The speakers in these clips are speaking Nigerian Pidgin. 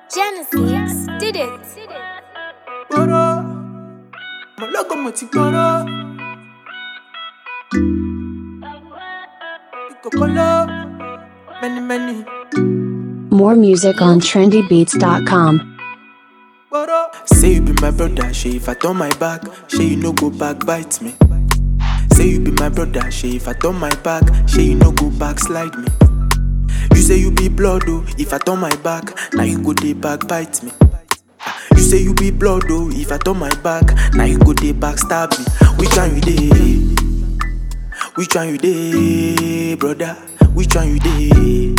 Genesis did it. gbọ́rọ́ mo lọ́gọ́ mo ti gbọ́rọ́ ìkọ̀kọ́lọ́ many many More music on trendybeats.com. gbọ́rọ́. say you be my brother ṣe if i turn my back ṣe you no go back bite me. say you be my brother ṣe if i turn my back ṣe you no go back slide me. you say you be blood o if i turn my back na you go dey back bite me. You say you be blood oh, if I turn my back, now you go dey backstab me. Which one you dey? Which one you dey, brother? Which one you dey?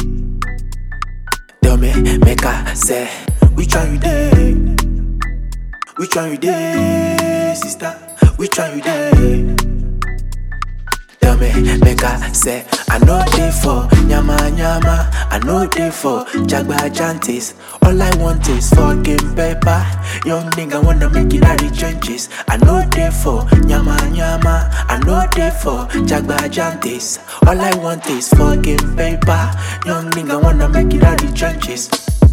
Tell me, make I say, which one you dey? Which one you dey, sister? Which one you dey? Tell me, make I say, I know they for nyama nyama, I know they for jagba jantis. All I want is fucking paper. Young nigga wanna make it out the trenches. I know they for nyama nyama, I know they for jagba jantis. All I want is fucking paper. Young nigga wanna make it out the trenches.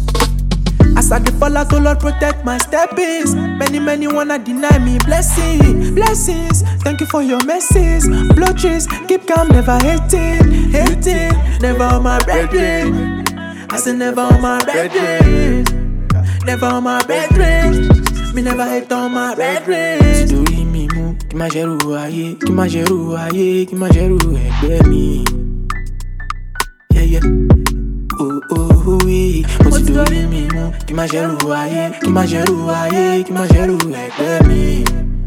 As I dey fall out, oh Lord, protect my steppings. Many, many wanna deny me blessing, blessings. Thank you for your mercies. Blow trees, keep calm, never hating, hating. Never on my brethren. I say never on my brethren. Never on my brethren. Me never hate on my brethren. Torí mi mú kí má ṣerú ayé, kí má ṣerú ayé, kí má ṣerú ẹgbẹ́ mi. Yeah, yeah. Oh, oh, oui. Mo ti dorí mi mú kí má ṣerú ayé, kí má ṣerú ayé, kí má ṣerú ẹgbẹ́ mi.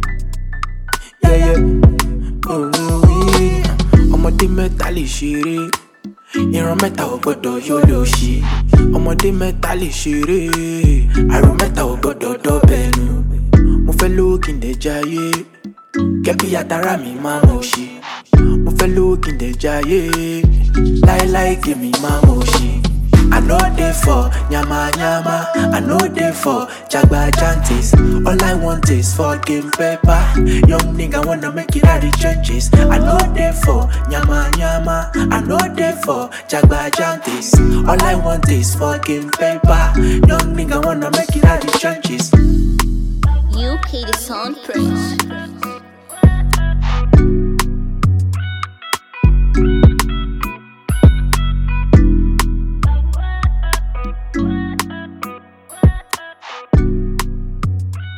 Yeah, yeah. Oh, oui. Ọmọdé mẹ́ta lè ṣeré, ìran mẹ́ta ò gbọ́dọ̀ yóò lò ṣí. Ọmọdé mẹ́ta lè ṣeré, àrùn mẹ́ta ò gbọ́dọ̀ dọ́bẹ̀ nù. Mo fẹ́ lówó kí n dẹ̀ jayé, kẹ́bí àtàrà mi máa mọ̀ ṣí. Mo fẹ́ lówó kí n dẹ̀ jayé, láéláé kèmí máa mọ̀ ṣí. I know they for nyama nyama, I know they for jagba jantis. All I want is fucking paper. Young nigga wanna make it out the trenches. I know they for nyama nyama, I know they for jagba jantis. All I want is fucking paper. Young nigga wanna make it out the trenches. UK the sound prince.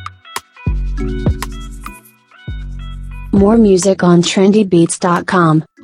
More music on trendybeats.com.